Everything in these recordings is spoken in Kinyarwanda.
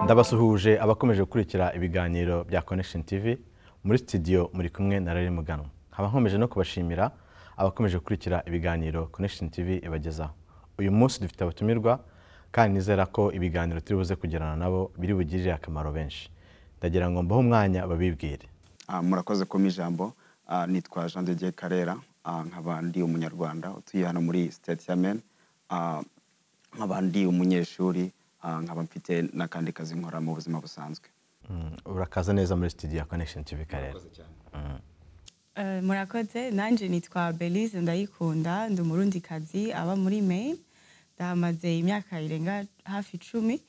ndabasuhuje abakomeje gukurikira ibiganiro bya connection tv muri studio muri kumwe na rari muganwa nkaba nkomeje no kubashimira abakomeje gukurikira ibiganiro connection tv ibagezaho uyu munsi dufite abatumirwa kandi nizera ko ibiganiro turi buze kugirana nabo biri bugirire akamaro benshi ndagira ngo mbahe umwanya babibwire Ah, murakoze kuma ijambo Ah, nitwa jean de dieu karera Ah, nkaba ndi umunyarwanda utuye hano muri state ya maine Ah, nkaba ndi umunyeshuri Ah, nkaba mfite n'akandi kazi nkora mu buzima busanzwe Mm, urakaza neza muri studio ya connection tv karere Eh, murakoze nanjye nitwa belize ndayikunda ndi umurundikazi aba muri maine ndahamaze imyaka irenga hafi icumi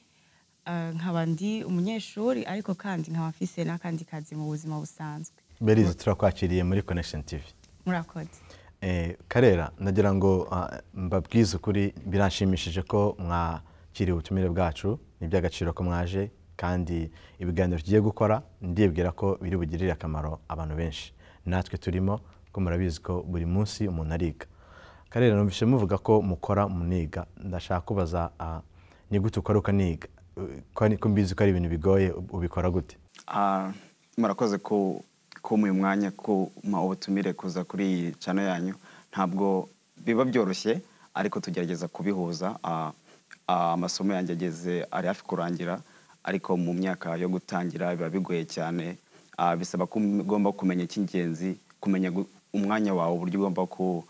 Eh, nkaba ndi umunyeshuri ariko kandi nkaba mfise n'akandi kazi mu buzima busanzwe berize turakwakiriye muri connection tv murakoze Eh, karera nagira ngo ah, mbabwize ukuri biranshimishije ko mwakiriye ubutumire bwacu ni iby'agaciro ko mwaje kandi ibiganiro tugiye gukora ndibwira ko biri bugirire akamaro abantu benshi natwe turimo ko murabizi ko buri munsi umuntu ariga karera numvise muvuga ko mukora muniga ndashaka kubaza ah, ni gute ukora ukaniga Eh, ko ari- ko mbizi ko ari ibintu bigoye ub- ubikora gute Ah, murakoze ku kumuha umwanya kuma ubutumire kuza kuri iyi cano yanyu ntabwo biba byoroshye ariko tugerageza kubihuza Ah, ah, amasomo yanjye ageze ari hafi kurangira ariko mu myaka yo gutangira biba bigoye cyane Ah, bisaba ko ugomba kumenya icy'ingenzi kumenya gu- umwanya wawe uburyo ugomba ku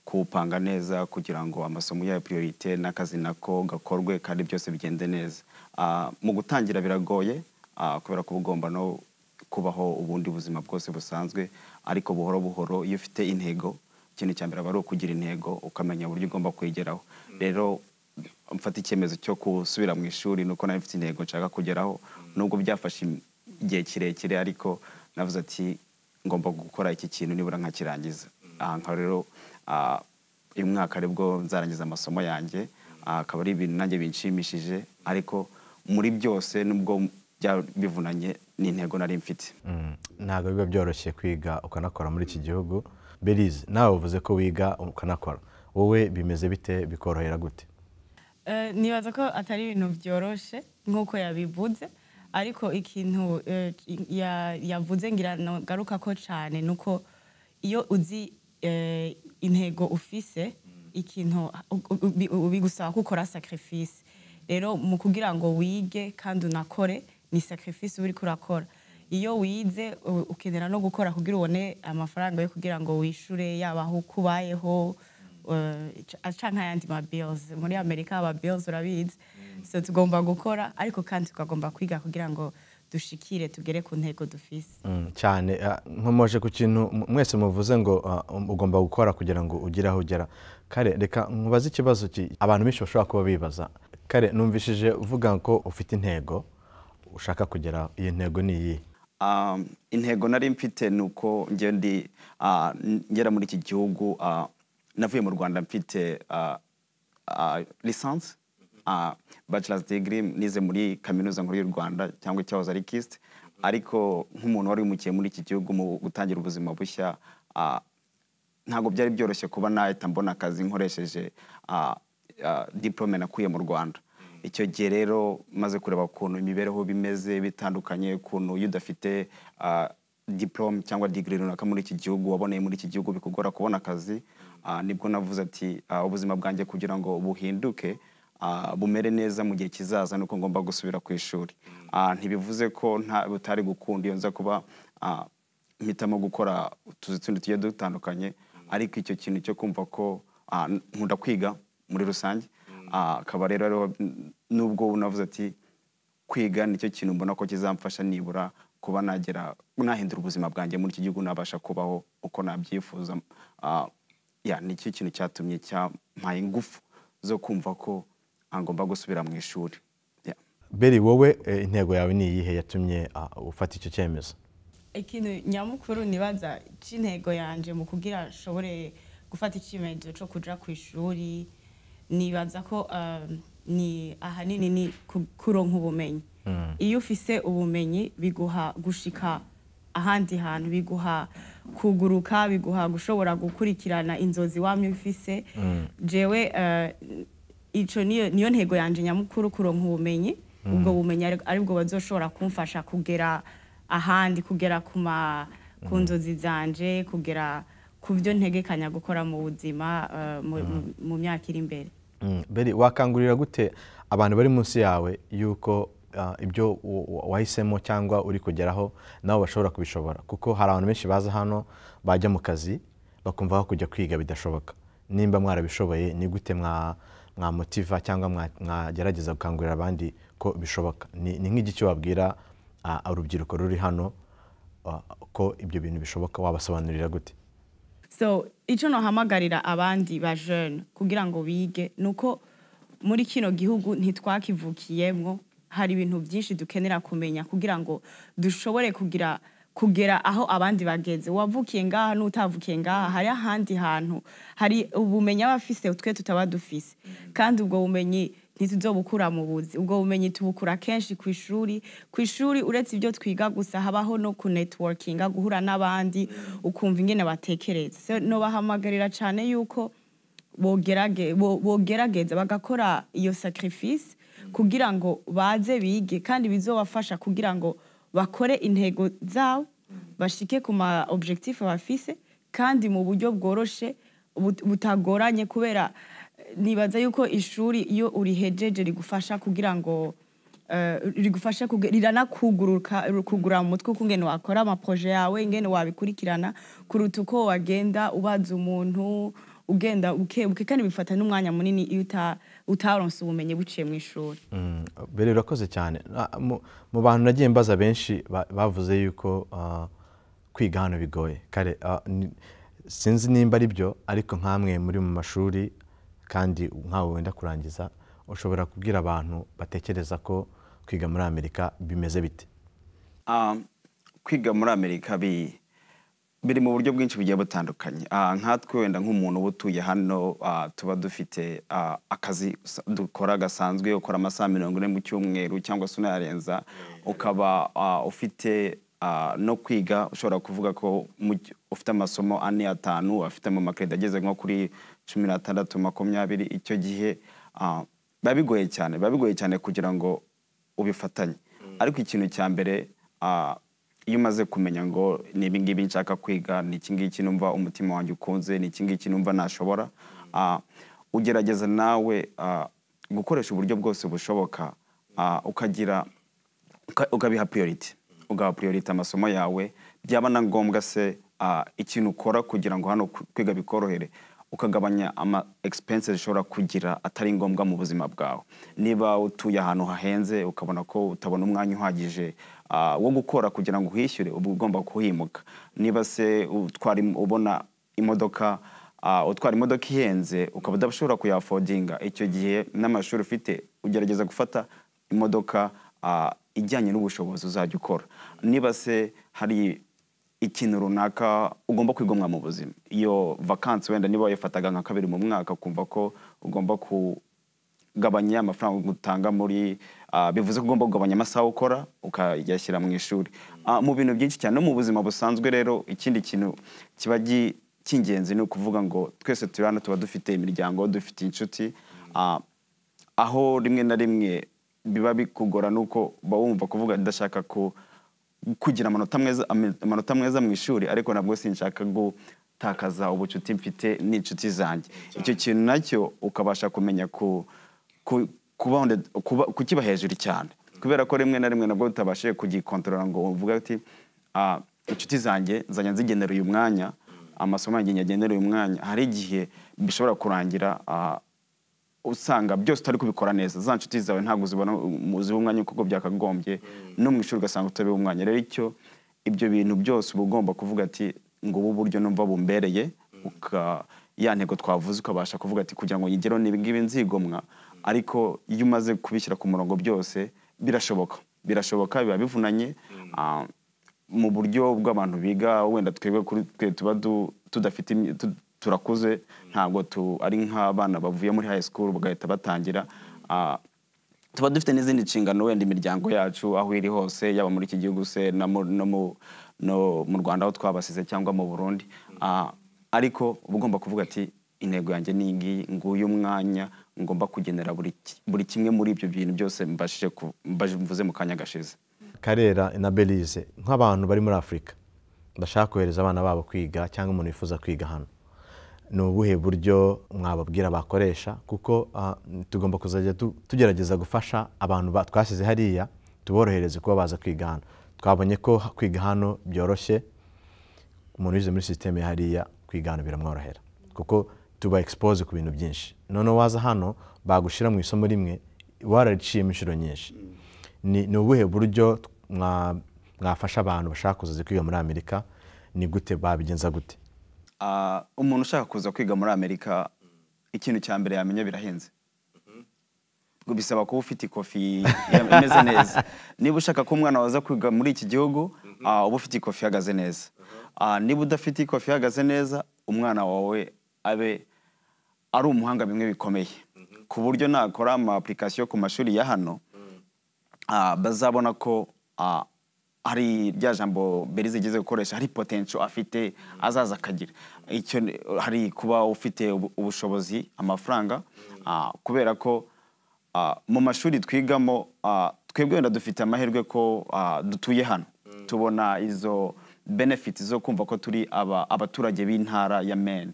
kuwupanga neza kugira ngo amasomo yayo priorite n'akazi nako gakorwe kandi byose bigende neza Ah, mu gutangira biragoye ah, kubera ko uba ugomba no kubaho ubundi buzima bwose busanzwe ariko buhoro buhoro iyo ufite intego ikintu cya mbere aba ari ukugira intego ukamenya uburyo ugomba kuyigeraho rero mfata icyemezo cyo gusubira mu ishuri nuko nari mfite intego nshaka kugeraho nubwo byafashe igihe kirekire ariko navuze ati ngomba gukora iki kintu nibura nkakirangiza aha ngaha rero ah, uyu mwaka aribwo nzarangiza amasomo yanjye Ah, akaba ari ibintu nanjye binshimishije ariko muri byose nubwo bya- bivunanye ni intego nari mfite Mm, ntabwo biba byoroshye kwiga ukanakora muri iki gihugu berize nawe uvuze ko wiga ukanakora wowe bimeze bite bikorohera gute Eh, nibaza ko atari ibintu byoroshe nk'uko yabivuze ariko ikintu eh, ya- yavuze ngira nagaruka ko cyane ni uko iyo uzi eh, intego ufise ikintu u- u- ubi- bigusaba gukora sacrifice rero mu kugira ngo wige kandi unakore ni sacrifice uba uriko urakora iyo wize u- ukenera no gukora kugira ubone amafaranga yo kugira ngo wishure yaba aho uko ubayeho eh, ca- canke ayandi ma bills muri amerika aba bills urabizi so tugomba gukora ariko kandi tukagomba kwiga kugira ngo dushikire tugere ku ntego dufise Mm, cyane ah, nkomoje ku kintu m- mwese muvuze ngo ah, ugomba gukora kugira ngo ugire aho ugera kare reka nkubaze ikibazo ki abantu benshi bashobora kuba bibaza kare numvishije uvuga ko ufite intego ushaka kugera iyo ntego ni iyi Um, intego nari mfite ni uko njye ndi ah, n- ngera muri iki gihugu ah, navuye mu rwanda mfite ah, ah, lisansi ah, bachelors degree nize muri kaminuza nkuru y'u rwanda cyangwa icyahoze ari kist ariko nk'umuntu wari wimukiye muri iki gihugu mu gutangira ubuzima bushya ah, ntabwo byari byoroshye kuba nahita mbona akazi nkoresheje ah, ah, diplome nakuye mu rwanda icyo gihe rero maze kureba ukuntu imibereho bimeze bitandukanye ukuntu iyo udafite ah, diplome cyangwa digiri runaka muri iki gihugu waboneye muri iki gihugu bikugora kubona akazi ah, nibwo navuze ati ah, ubuzima bwanjye kugira ngo buhinduke ah, bumere neza mu gihe kizaza nuko ngomba gusubira ku ishuri Ah, ntibivuze ko nta butari gukunda iyo nza kuba ah, mpitamo gukora utuzi tundi tugiye dutandukanye ariko icyo kintu cyo kumva ko ah, nkunda kwiga muri rusange Ah, akaba rero ariho, n- nubwo navuze ati kwiga nicyo kintu mbona ko kizamfasha nibura kuba nagera nahindura ubuzima bwanjye muri iki gihugu nabasha kubaho uko nabyifuza Ah, ya nicyo kintu cyatumye cyampaye ingufu zo kumva ko ah, ngomba gusubira mu ishuri Ya. beri wowe eh, intego yawe ni iyihe yatumye ah, ufata icyo cyemezo ikintu nyamukuru nibaza cy'intego yanjye mu kugira nshobore gufata icyemezo cyo kujya ku ishuri nibaza ko um, ni ahanini ni ku- kuronka ubumenyi iyo ufise ubumenyi biguha gushika ahandi hantu biguha kuguruka biguha gushobora gukurikirana inzozi wamye ufise jewe uh, icyo niyo niyo ntego yanjye nyamukuru kuronka ubumenyi ubwo bumenyi ari- aribwo bazoshobora kumfasha kugera ahandi kugera ku ma- ku nzozi zanje kugera ku byo ntegekanya gukora mu buzima eh, mu- mu- mu myaka iri imbere Mm, Beri wakangurira gute abantu bari munsi yawe yuko ah, ibyo wa- wa- wahisemo cyangwa uri kugeraho nabo bashobora kubishobora kuko hari abantu benshi baza hano bajya mu kazi bakumva aho kujya kwiga bidashoboka nimba mwarabishoboye ni gute mwa mwamotiva cyangwa mwa- mwagerageza gukangurira abandi ko bishoboka ni ni nk'igi cyo wabwira ah, urubyiruko ruri hano ah, ko ibyo bintu bishoboka wabasobanurira gute so icyo nohamagarira abandi ba jene kugira ngo bige ni uko muri kino gihugu ntitwakivukiyemo hari ibintu byinshi dukenera kumenya kugira ngo dushobore kugira kugera aho abandi bageze uwavukiye ngaha n'utavukiye ngaha hari ahandi hantu hari ubumenyi aba afise twe tutaba dufise kandi ubwo bumenyi ntituzobukura mu buzi ubwo bumenyi tubukura kenshi ku ishuri ku ishuri uretse ibyo twiga gusa habaho no ku netiwokinga guhura n'abandi ukumva ingene batekereza so nobahamagarira cyane yuko bogerage- bo- bogerageza bagakora iyo sacrifice kugira ngo baze bige kandi bizobafasha kugira ngo bakore intego zabo bashike ku ma objectif bafise kandi mu buryo bworoshe but- butagoranye kubera nibaza yuko ishuri iyo urihejeje rigufasha kugira ngo eh, rigufasha kuge- riranakuguruka kugura mu mutwe uko ingene wakora amaproje yawe ingene wabikurikirana kuruta uko wagenda ubaza umuntu ugenda ukebuke kandi bifata n'umwanya munini iyo uta- utaronse ubumenyi buciye mu ishuri Mm, Beri urakoze cyane Na- mu- mu bantu nagiye mbaza benshi ba- bavuze yuko ah, kwiga hano bigoye kare ah, ni- sinzi nimba ari byo ariko nk'amwe muri mu mashuri kandi nkawe wenda kurangiza ushobora kubwira abantu batekereza ko kwiga muri amerika bimeze bite Ah, kwiga muri amerika bi- biri mu buryo bwinshi bugiye butandukanye Ah, nkatwe wenda nk'umuntu uba utuye hano ah, tuba dufite ah, akazi sa- dukora gasanzwe ukora amasaha mirongo ine mu cyumweru cyangwa se unayarenza ukaba ah, ufite ah, no kwiga ushobora kuvuga ko mu gy- ufite amasomo ane atanu afite mu makereda ageze nko kuri cumi n'atandatu makumyabiri icyo gihe ah, biba bigoye cyane biba bigoye cyane kugira ngo ubifatanye ariko ikintu cya mbere ah, iyo umaze kumenya ngo ni ibingibi nshaka kwiga ni ikingiki numva umutima wanjye ukunze ni ikingiki numva nashobora ah, ugerageza nawe ah, gukoresha uburyo bwose bushoboka ah, ukagira uka- ukabiha priority ugaha priority amasomo yawe byaba na ngombwa se ah, ikintu ukora kugira ngo hano ku- kwiga bikorohere ukagabanya ama expenses ushobora kugira atari ngombwa mu buzima bwawe niba utuye ahantu hahenze ukabona ko utabona umwanya uhagije ah, wo gukora kugira ngo uhishyure uba ugomba kuhimuka niba se utwara im- ubona imodoka ah, utwara imodoka ihenze ukaba udashobora kuyafodinga icyo gihe n'amashuri ufite ugerageza gufata imodoka ah, ijyanye n'ubushobozi uzajya ukora niba se hari ikintu runaka ugomba kwigomwa mu buzima iyo vakansi wenda niba wayifataga nka kabiri mu mwaka ukumva ko ugomba kugabanya amafaranga utanga muri ah, bivuze ko ugomba kugabanya amasaha ukora ukayashyira mu ishuri Ah, mu bintu byinshi cyane no mu buzima busanzwe rero ikindi kintu kiba gi- cy'ingenzi ni ukuvuga ngo twese turi hano tuba dufite imiryango dufite inshuti Ah, aho rimwe na rimwe biba bikugora nuko uba wumva kuvuga ndashaka ku kugira amanota meza ame- amanota meza mu ishuri ariko nabwo sinshaka gutakaza ubucuti mfite n'inshuti zanjye icyo kintu nacyo ukabasha kumenya ku ku- kuba honde- kuba- kukiba hejuru cyane kubera ko rimwe na rimwe nabwo utabashije kugikontorora ngo uvuge ati "Ah, inshuti zanjye nzajya nzigenera uyu mwanya amasomo yanjye nyagenera uyu mwanya hari igihe bishobora kurangira ah, usanga byose utari kubikora neza za nshuti zawe ntabwo uzibona uziha umwanya kuko byakagombye no mu ishuri ugasanga utabiha umwanya rero icyo ibyo bintu byose uba ugomba kuvuga ati ngo ubu buryo numva bumbereye uka ya ntego twavuze ukabasha kuvuga ati kugira ngo yigereho ni ibi ngibi nzigomwa ariko iyo umaze kubishyira ku murongo byose birashoboka birashoboka biba bivunanye ah, mu buryo bw'abantu biga wenda twebwe kuri twe tuba du- tudafite imi- tu- turakuze ntabwo tu- ari nk'abana bavuye muri high school bagahita batangira Ah, tuba dufite n'izindi nshingano wenda imiryango yacu aho iri hose yaba muri iki gihugu se na mu- no mu- no mu rwanda aho twabasize cyangwa mu burundi Ah, ariko uba ugomba kuvuga ati intego yanjye ni iyi ngiyi nguyu umwanya ngomba kugenera buri ki- buri kimwe muri ibyo bintu byose mbashije ku- mbaje- mvuze mu kanya gashize karera na belize nk'abantu bari muri afurika bashaka kohereza abana babo kwiga cyangwa umuntu wifuza kwiga hano ni ubuhe buryo mwababwira bakoresha kuko ah, tugomba kuzajya tu- tugerageza gufasha abantu ba- twashyize hariya tuborohereze kuba baza kwiga hano twabonye ko ha- kwiga hano byoroshye umuntu wize muri sisiteme hariya kwiga hano biramworohera kuko tuba expose ku bintu byinshi noneho waza hano bagushyira mu isomo rimwe warariciyemo inshuro nyinshi ni ni ubuhe buryo mwa- mwafasha abantu bashaka kuzaza kwiga muri amerika ni gute babigenza gute Ah, umuntu ushaka kuza kwiga muri amerika ikintu cya mbere yamenya birahenze Ubwo bisaba kuba ufite ikofi ya- imeze neza niba ushaka ko umwana waza kwiga muri iki gihugu ah, uba ufite ikofi ihagaze neza Ah, niba udafite ikofi ihagaze neza umwana wawe abe ari umuhanga bimwe bikomeye ku buryo nakora ama application ku mashuri ya hano ah, bazabona ko ah, hari rya jambo berize igeze gukoresha hari potential afite azaza akagira icyo ni- hari kuba ufite ubu- ubushobozi amafaranga ah, kubera ko ah, mu mashuri twigamo ah, twebwe wenda dufite amahirwe ko ah, dutuye hano tubona izo benefit zo kumva ko turi aba- abaturage b'intara ya Maine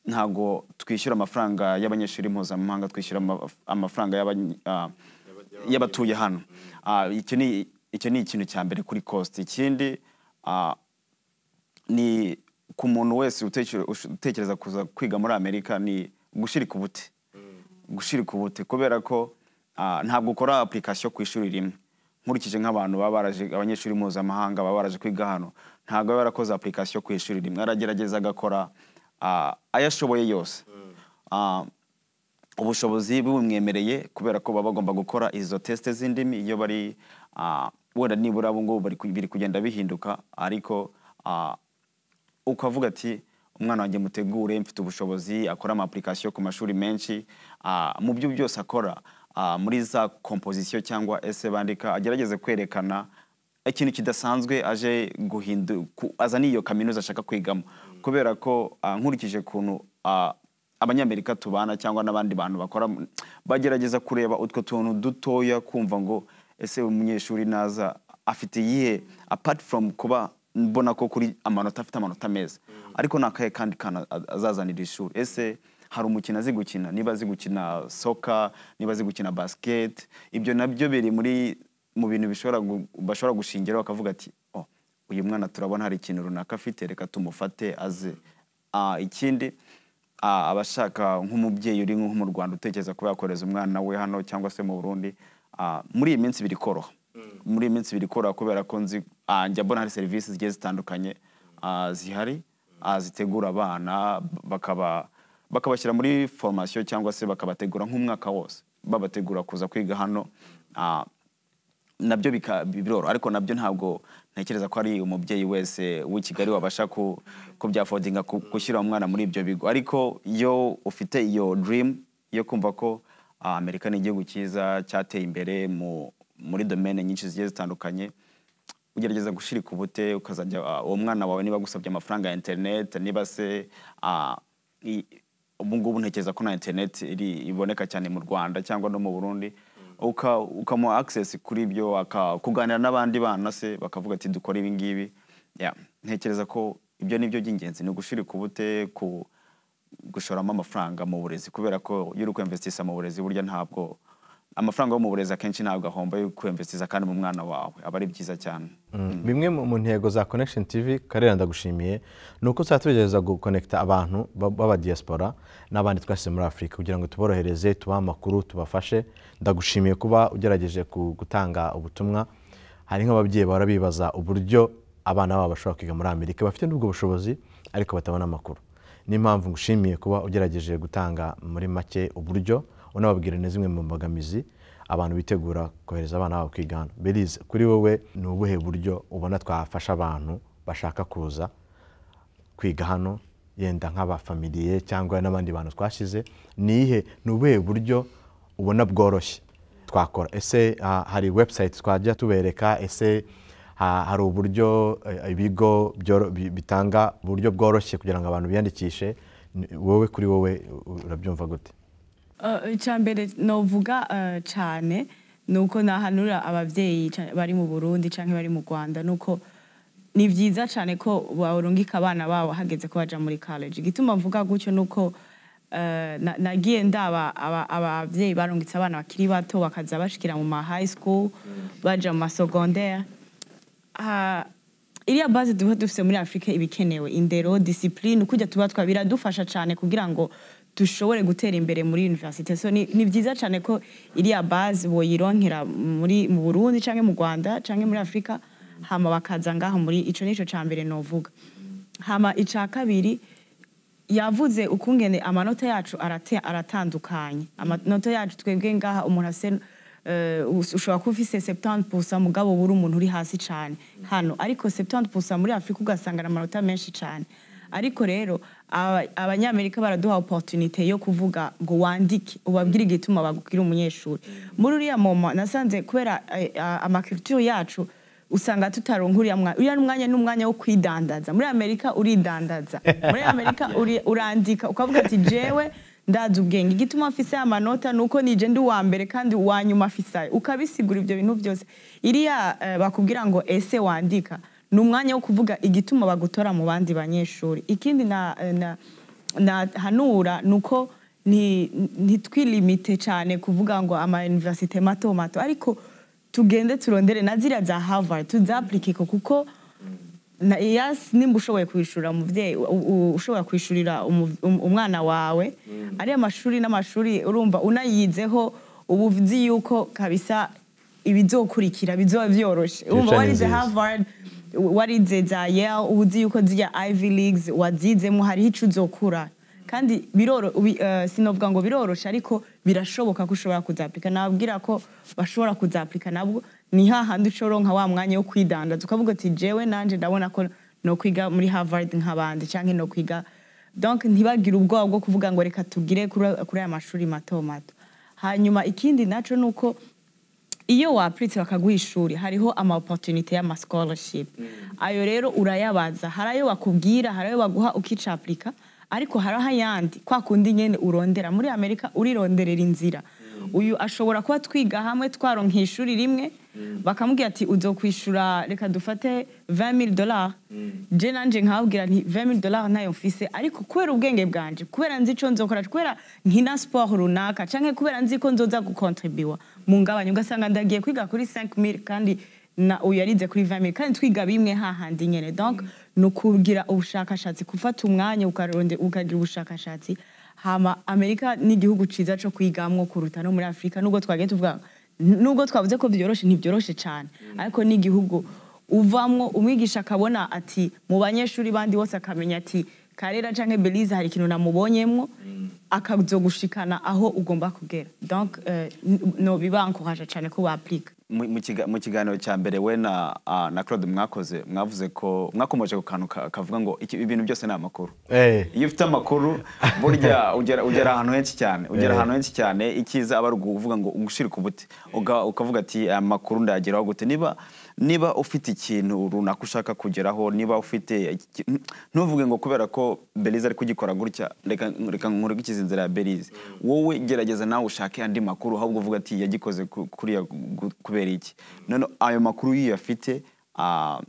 ntabwo twishyura amafaranga y'abanyeshuri mpuzamahanga twishyura ama- amafaranga y'abany- ah, y'abatuye hano Ah, icyo ni icyo ni ikintu cya mbere kuri cost ikindi ah, ni ku muntu wese uteker- ush- utekereza kuza kwiga muri amerika ni gushirika ubute gushirika ubute kubera ko ah, ntabwo ukora application ku ishuri rimwe nkurikije nk'abantu baba baraje abanyeshuri mpuzamahanga baba baraje kwiga hano ntabwo aba yarakoze application ku ishuri rimwe aragerageza agakora ah, ayo ashoboye yose Ah, ubushobozi bubimwemereye kubera ko baba bagomba gukora izo tesite z'indimi iyo bari ah, wenda nibura ubu ngubu bari ku- biri kugenda bihinduka ariko ah, ukavuga ati umwana wanjye mutegure mfite ubushobozi akora ama application ku mashuri menshi ah, mu byo byose akora ah, muri za komposisiyo cyangwa ese bandika agerageze kwerekana ikintu kidasanzwe aje guhindu ku- azana iyo kaminuza ashaka kwigamo kubera ko ah, nkurikije ukuntu ah, abanyamerika tubana cyangwa n'abandi bantu bakora mu- bagerageza kureba utwo tuntu dutoya kumva ngo ese umunyeshuri naza afite iyihe apart from kuba mbona ko kuri amanota afite amanota meza ariko ni akahe kandi kana a- azazanira ishuri ese hari umukino azi gukina niba azi gukina soka niba azi gukina basiketi ibyo nabyo biri muri mu bintu bishobora gu- bashobora gushingiraho bakavuga ati oh, uyu mwana turabona hari ikintu runaka afite reka tumufate aze Ah, ikindi ah, abashaka nk'umubyeyi uri nko mu rwanda utekereza kuba yakoreza umwana we hano cyangwa se mu burundi ah, muri iyi minsi biri koroha muri iyi minsi biri koroha kubera ko nzi ah, njya mbona hari serivisi zigiye zitandukanye ah, zihari ah, zitegura abana bakaba bakabashyira muri formation cyangwa se bakabategura nk'umwaka wose babategura kuza kwiga hano ah, nabyo bika- biroroha ariko nabyo ntabwo ntekereza ko ari umubyeyi wese w'i kigali wabasha ku- kubyafodinga ku- gushyira umwana muri ibyo bigo ariko iyo ufite iyo dream yo kumva ko ah, amerika ni igihugu cyiza cyateye imbere mu- muri domene nyinshi zigiye zitandukanye ugerageza gushirika ubute ukazajya ah, uwo mwana wawe niba agusabye amafaranga ya interineti niba se ah, i- ubu ngubu ntekereza ko na interineti iri- iboneka cyane mu rwanda cyangwa no mu burundi uka- ukamuha access kuri ibyo aka- kuganira n'abandi bana se bakavuga ati dukora ibi ngibi Yeah, ntekereza ko ibyo ni byo by'ingenzi ni ugushirika ubute ku gushoramo amafaranga mu burezi kubera ko iyo uri kwemvesitisa mu burezi burya ntabwo amafaranga yo mu burezi akenshi ntabwo ahomba yo kwemvesitiza kandi mu mwana wawe aba ari byiza cyane Mm. bimwe mu mu ntego za connection tv karera ndagushimiye ni uko tuzajya tugerageza gukonekita abantu ba- b'aba diaspora n'abandi twasize muri afurika kugira ngo tuborohereze tubahe amakuru tubafashe ndagushimiye kuba ugerageje ku- gutanga ubutumwa hari nk'ababyeyi bahora bibaza uburyo abana babo bashobora kwiga muri amerika bafite n'ubwo bushobozi ariko batabona amakuru niyo mpamvu ngushimiye kuba ugerageje gutanga muri make uburyo unababwira na zimwe mu mbogamizi abantu bitegura kohereza abana babo kwiga hano berize kuri wowe ni ubuhe buryo ubona twafasha abantu bashaka kuza kwiga hano yenda nk'abafamiliye cyangwa n'abandi bantu twashyize ni ihe ni ubuhe buryo ubona bworoshye twakora ese ah, hari website twajya tubereka ese ha- hari uburyo eh, ibigo byoro- bi- bitanga uburyo bworoshye kugira ngo abantu biyandikishe Ni- wowe kuri wowe u- urabyumva gute icyambere novuga cyane ni uko nahanura ababyeyi ca- bari mu burundi cyangwa bari mu rwanda ni uko ni byiza cyane ko barungika abana babo hageze ko baja muri college igituma mvuga gutyo ni uko eh, na- nagiye ndaba aba- ababyeyi barungitse abana bakiri bato bakaza bashikira mu ma high school baja mu masegondaire ha- iriya base duba dufite muri afurika iba ikenewe indero disipurine kujya tuba twa biradufasha cyane kugira ngo dushobore gutera imbere muri universite so ni, ni byiza cyane ko iriya base boyironkera muri mu burundi cyangwa mu rwanda cyangwa muri afurika hama bakaza ngaho muri ico nico ca mbere novuga hama ica kabiri yavuze ukungene amanota yacu arate- aratandukanye amanota yacu twebwe ngaha umuntu ase eh, us- ushobora kuba ufise 70% mugabo buri umuntu uri hasi cyane hano ariko 70% muri afurika ugasanga na amanota menshi cyane ariko rero aba- abanyamerika baraduha opportunité yo kuvuga ngo wandike ubabwire igituma bagukira umunyeshuri muri uriya moma nasanze kubera eh, ah, amaculture yacu usanga tutaronka uriya mwanya uriya mwanya ni umwanya wo kwidandaza muri amerika uridandaza muri amerika uri- urandika ukavuga ati jewe ndazi ubwenge igituma afise aya manota ni uko nije ndi uwa mbere kandi uwa nyuma afise ayo ukabisigura ibyo bintu byose iriya eh, bakubwira ngo ese wandika ni umwanya wo kuvuga igituma bagutora mu bandi banyeshuri ikindi na, na, na hanura ni uko ni- ntitwilimite cyane kuvuga ngo ama universite mato mato ariko tugende turondere na ziriya za harvard tuzapurikeko kuko na yasi nimba ushoboye kwishyurira umubyeyi u- u- ushobora kwishyurira umu- um- umwana wawe ariya mashuri n'amashuri urumva unayizeho uba uzi yuko kabisa ibizokurikira bizoba byoroshye urumva ni warize nziza. harvard warize za yale uba uzi yuko zirya ivy leagues wazizemo hariho ico uzokura kandi biroro ubi- eh, sinovuga ngo biroroshe ariko birashoboka ko ushobora kuzapurika nababwira ko bashobora kuzapurika nabwo ni hahandi ucoronka wa mwanya wo kwidandaza ukavuga ati jewe nanje ndabona ko no kwiga muri harvard nk'abandi cyangwa no kwiga donc ntibagire ubwoba bwo kuvuga ngo reka tugire kuri kuri aya mashuri mato mato hanyuma ikindi naco ni uko iyo wapuritse bakaguha ishuri hariho ama opportunity y'ama scholarship ayo rero urayabaza hari ayo bakubwira hari ayo baguha ukicapurika ariko hari ayandi kwa kundi nyene urondera muri amerika urironderera inzira uyu ashobora kuba twiga hamwe twaronka ishuri rimwe bakamubwira ati uzokwishura reka dufate 20000 dollars je nanje nkababwira nti 20000 dollars ntayo mfise ariko kubera ubwenge bwanje kubera nzi ico nzokora kubera nkina sport runaka canke kubera nzi ko nzoza gukontribiwa mu ngabanya ugasanga ndagiye kwiga kuri 5000 kandi na uyu yarize kuri 20000 kandi twiga bimwe hahandi nyene donc ni ukugira ubushakashatsi gufata umwanya ukaronde- ukagira ubushakashatsi hama amerika ni igihugu ciza co kwigamwo kuruta no muri afurika nubwo twagiye tuvuga nubwo twavuze ko vyoroshe ntivyoroshe cane ariko ni igihugu uvamwo umwigisha akabona ati mu banyeshuri bandi bose akamenya ati karera canke belize hari ikintu namubonyemwo akazogushikana aho ugomba kugera donc eh, n- nobibankoraje cane ko baplika mu mu kiga- mu kiganiro cya mbere we na ah, na claude mwakoze mwavuze ko mwakomeje ku kantu ka- kavuga ngo iki- ibintu byose ni amakuru Eh. iyo ufite amakuru burya ugera ugera ahantu henshi cyane ugera Eh. ahantu henshi cyane icyiza aba ari ukuvuga ngo ugushirika ubuti Uga- ukavuga ati aya makuru ndayageraho gute niba niba ufite ikintu runaka ushaka kugeraho niba ufite iki- ntuvuge ngo kubera ko belize ari kugikora gutya reka reka nkore gukiza inzira ya belize wowe gerageza nawe ushake andi makuru ahubwo uvuga ati yagikoze ku- kuriya gu- kubera iki none ayo makuru iyo uyafite ah,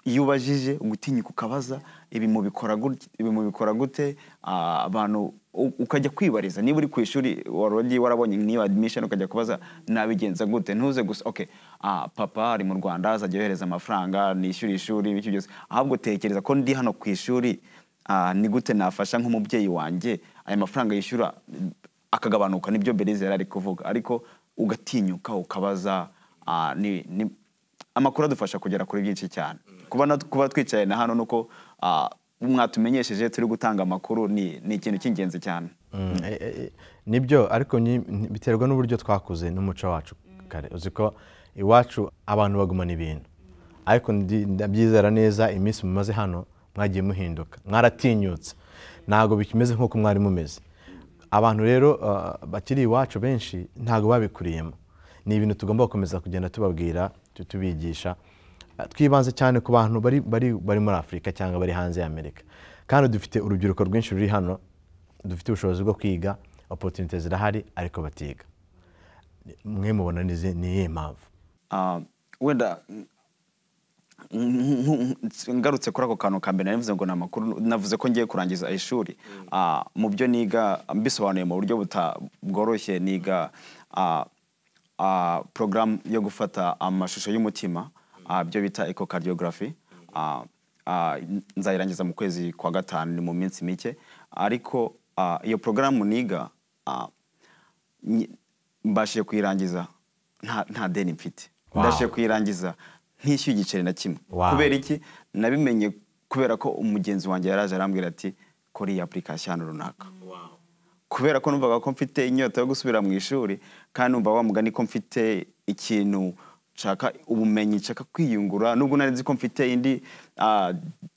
iyo ubajije gutinyuka ukabaza ibi mubikora gutya ibi mubikora gute ah, abantu u- ukajya kwibariza niba uri ku ishuri wari wagiye warabonye niyo admission ukajya kubaza nabigenza gute ntuze gusa okay ah, papa ari mu Rwanda azajya yohereza amafaranga nishyura ishuri bityo byose ahubwo tekereza ko ndi hano ku ishuri ah, ni gute nafasha nk'umubyeyi wanjye aya mafaranga yishyura akagabanuka nibyo Belize yari ari kuvuga ariko ugatinyuka ukabaza ah, ni, ni, amakuru adufasha kugera kuri byinshi cyane kuba nat- kuba twicaye na hano nuko ah, mwatumenyesheje turi gutanga amakuru ni ni ikintu cy'ingenzi cyane Mm, eh, eh, eh, nibyo ariko ni- ni- biterwa n'uburyo twakuze n'umuco wacu kare uzi ko iwacu abantu bagumana ibintu ariko ndi- ndabyizera neza iminsi mumaze hano mwagiye muhinduka mwaratinyutse ntabwo bikimeze nk'uko mwari mumeze abantu rero ah, bakiri iwacu benshi ntabwo babikuriyemo ni ibintu tugomba gukomeza kugenda tubabwira tu- tubigisha Ah, twibanze cyane ku bantu bari, bari, bari muri afurika cyangwa bari hanze ya amerika kandi dufite urubyiruko rwinshi ruri hano dufite ubushobozi bwo kwiga opotunite zirahari ariko batiga mwe mubona n'izi- ni iyihe mpamvu Ah, wenda ngarutse kuri ako kantu ka mbere nari mvuze ngo ni amakuru navuze ko ngiye kurangiza ishuri Ah, mu byo niga mbisobanuye mu buryo buta- bworoshye niga ah, ah, porogaramu yo gufata amashusho y'umutima ah, byo bita echocardiography Ah, ah, nzayirangiza mu kwezi kwa gatanu ni mu minsi mike ariko ah, iyo porogaramu niga ah, nyi- mbashije kuyirangiza nta- nta deni mfite Wow. ndashije kuyirangiza ntishyuye igiceri na kimwe Wow. kubera iki nabimenye kubera ko umugenzi wanjye yari aje arambwira ati kora iyi apurikasiyo ahantu runaka kubera ko numvaga ko mfite inyota yo gusubira mu ishuri kandi numva wa mugani ko mfite ikintu nshaka ubumenyi nshaka kwiyungura nubwo nari nzi ko mfite indi ah,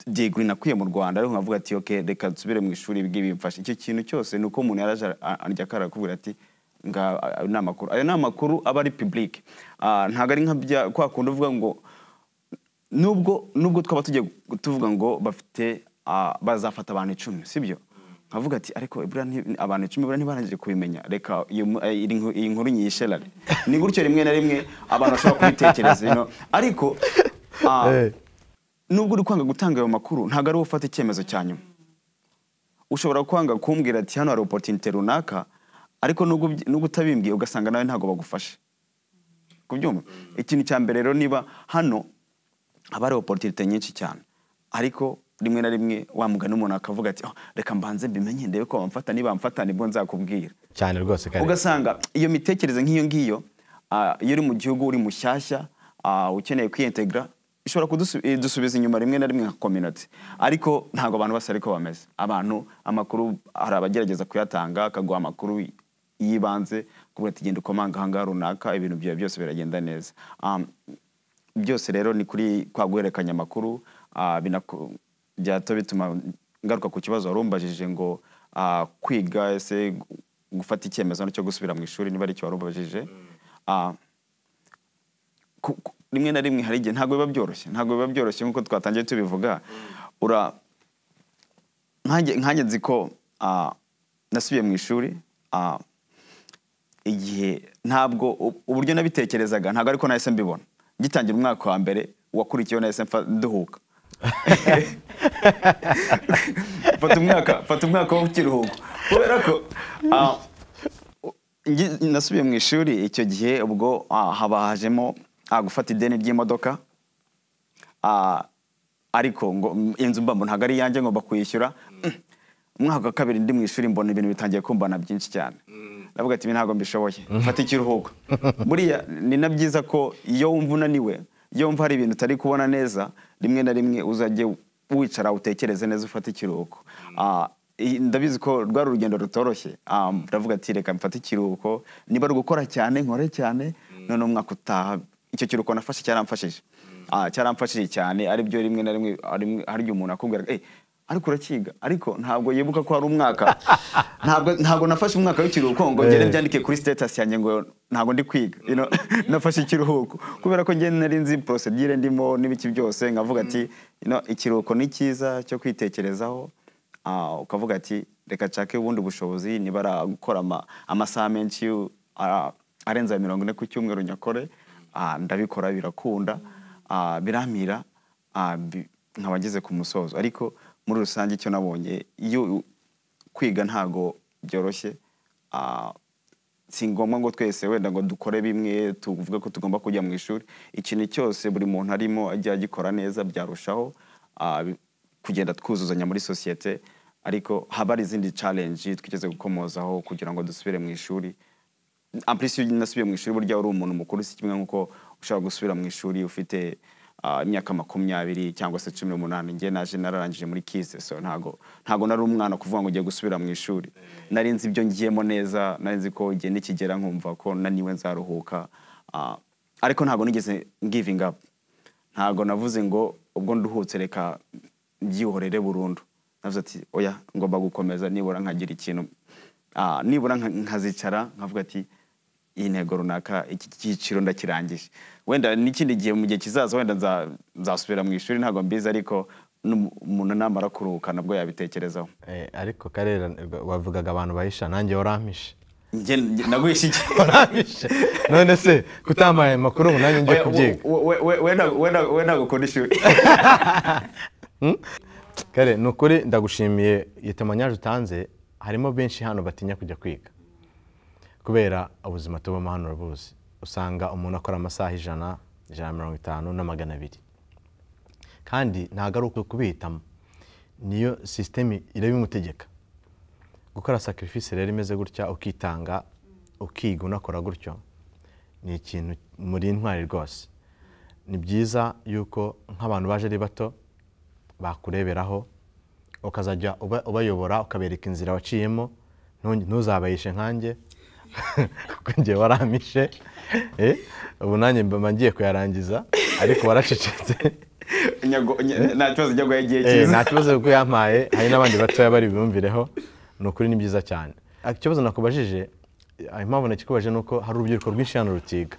degree nakuye mu rwanda ariko nkavuga ati okay reka nsubire mu ishuri bw'ibi bimfasha icyo kintu cyose ni uko umuntu yaraje ara- arya kara akakubwira ati nga ayo ni amakuru ayo ni amakuru aba ari public Ah, ntabwo ari nka bya kwa kundi uvuga ngo nubwo nubwo twaba tugiye tuvuga ngo bafite ah, bazafata abantu icumi sibyo nkavuga ati ariko buriya nti- abantu icumi buriya ntibarangije kubimenya reka iyo mu- eh, iri nku- iyi nkuru nyiyisherare ni gutyo rimwe na rimwe abantu bashobora kubitekereza you know. ariko ah, Eh. nubwo uri kwanga gutanga ayo makuru ntabwo ari wowe ufata icyemezo cya nyuma ushobora kwanga kumbwira ati hano hari opotinite runaka ariko nubwo ubyi- nubwo utabimbwiye ugasanga nawe ntabwo bagufashe kubyumva ikintu cya mbere rero niba hano haba hari opotinite nyinshi cyane ariko rimwe na rimwe wamugana umuntu akavuga ati "Oh, reka mbanze mbimenye ndebe ko bamfata niba bamfata nibwo nzakubwira cyane rwose kare ugasanga iyo mitekerereze nk'iyo ngiyo ah, iyo uri mu gihugu uri mushyashya ah, ukeneye kwiyintegra ishobora kudusubiza inyuma rimwe na rimwe nka community ariko ntabwo abantu bose ariko bameze abantu amakuru hari abagerageza kuyatanga akaguha amakuru y'ibanze kuvuga ati genda ukomanga ahangaha runaka ibintu byawe byose biragenda neza Um, byose rero ni kuri kwa guhererekanya amakuru ah, binaku- byahita bituma ngaruka ku kibazo wari umbajije ngo ah, kwiga ese gu- gufata icyemezo cyo gusubira mu ishuri niba ari cyo wari umbajije Ah, ku- ku- rimwe na rimwe hari igihe ntabwo biba byoroshye ntabwo biba byoroshye nk'uko twatangiye tubivuga ura nkanjye nkanjye nzi ko ah, nasubiye mu ishuri ah, igihe ntabwo u- uburyo nabitekerezaga ntabwo ariko nahise mbibona ngitangira umwaka wa mbere wakurikiyeho nahise mfa- nduhuka fata umwaka fata umwaka w'ikiruhuko kubera ko ah, u- ngi- nasubiye mu ishuri icyo gihe ubwo ah, haba hajemo ah, gufata ideni ry'imodoka Ah, ariko ngo mm, inzu mbambo ntabwo ari iyanjye ngomba kuyishyura Mm. umwaka wa kabiri ndi mu ishuri mbona ibintu bitangiye kumbana byinshi cyane ndavuga ati ibi ntabwo mbishoboye mfata ikiruhuko buriya ni na byiza ko iyo wumva unaniwe iyo wumva hari ibintu utari kubona neza rimwe na rimwe uzajye wicara utekereze neza ufate ikiruhuko Ah, i- ndabizi ko rwari urugendo rutoroshye Ah, ndavuga ati reka mfate ikiruhuko niba ari ugukora cyane nkore cyane none umwaka utaha icyo kiruhuko nafashe cyaramfashije Ah, cyaramfashije cyane aribyo rimwe na rimwe harimwe- hari igihe umuntu akubwira eh ariko urakiga ariko ntabwo yibuka ko hari umwaka ntabwo ntabwo nafashe umwaka w'ikiruhuko ngo ngende Eh. byandike kuri status yanjye ngo ntabwo ndi kwiga you know, nafashe ikiruhuko kubera ko ngende nari nzi procedure ndimo n'ibiki byose nkavuga ati you know, ikiruhuko ni cyiza cyo kwitekerezaho Ah, ukavuga ati reka nshake ubundi bushobozi niba ari gukora amasaha menshi ah, arenze mirongo ine ku cyumweru nyakore Ah, ndabikora birakunda Ah, biramira Ah, bi- nkaba ngeze ku musozo ariko muri rusange icyo nabonye iyo kwiga ntago byoroshye Ah, si ngombwa ngo twese wenda ngo dukore bimwe tuvuge ko tugomba kujya mu ishuri ikintu cyose buri muntu arimo ajya agikora neza byarushaho ah, bi- kugenda twuzuzanya muri sosiyete ariko haba hari izindi challenge twigeze gukomozaho kugira ngo dusubire mu ishuri en plus iyo nasubiye mu ishuri burya uri umuntu mukuru si kimwe nk'uko ushobora gusubira mu ishuri ufite ah, imyaka makumyabiri cyangwa se cumi n'umunani njye naje nararangije muri kise so ntago ntago nari umwana kuvuga ngo ugiye gusubira mu ishuri nari nzi ibyo ngiyemo neza nari nzi ko igihe nikigera nkumva ko naniwe nzaruhuka ah, ariko ntago nigeze giving up ntago navuze ngo ubwo nduhutse reka mbyihorere burundu navuze ati oya ngomba gukomeza nibura nkagira ikintu Ah, nibura nka- nkazicara nkavuga ati iyi ntego runaka iki cyiciro ndakirangije wenda n'ikindi gihe mu gihe kizaza wenda nza- nzasubira mu ishuri ntabwo mbizi ariko n'umu- umuntu namara kuruhuka nabwo yabitekerezaho Eh, ariko karera wavugaga abantu bahisha nanjye warampishe Njye- njye- naguhishe iki warampishe none se kutamaye amakuru ubu nanjye njye Oya, kubyiga we- we- we- we ntabwo- we ntabwo- we ntabwo ukunda ishuri kare ni ukuri ndagushimiye iyo temanyaje utanze harimo benshi hano batinya kujya kwiga kubera ubuzima tubamo hano urabuzi usanga umuntu akora amasaha ijana ijana na mirongo itanu na magana abiri kandi ntabwo ari uku kubihitamo niyo sisiteme irabimutegeka gukora sacrifice rero imeze gutya ukitanga ukiga unakora gutyo ni ikintu muri intwari rwose ni byiza yuko nk'abantu baje ari bato bakureberaho ukazajya uba- ubayobora ukabereka inzira waciyemo ntunge- ntuzabayishe nkanjye kuko njye waramishe Eh, ubu nanjye mba ngiye kuyarangiza ariko waracecetse Nyago- nya- nta kibazo njya guha igihe Eh, cyiza nta kibazo kuko yampaye hari n'abandi batoya bari biyumvireho ni ukuri ni byiza cyane Ah, ikibazo nakubajije ah, impamvu nakikubaje ni uko hari urubyiruko rwinshi hano rutiga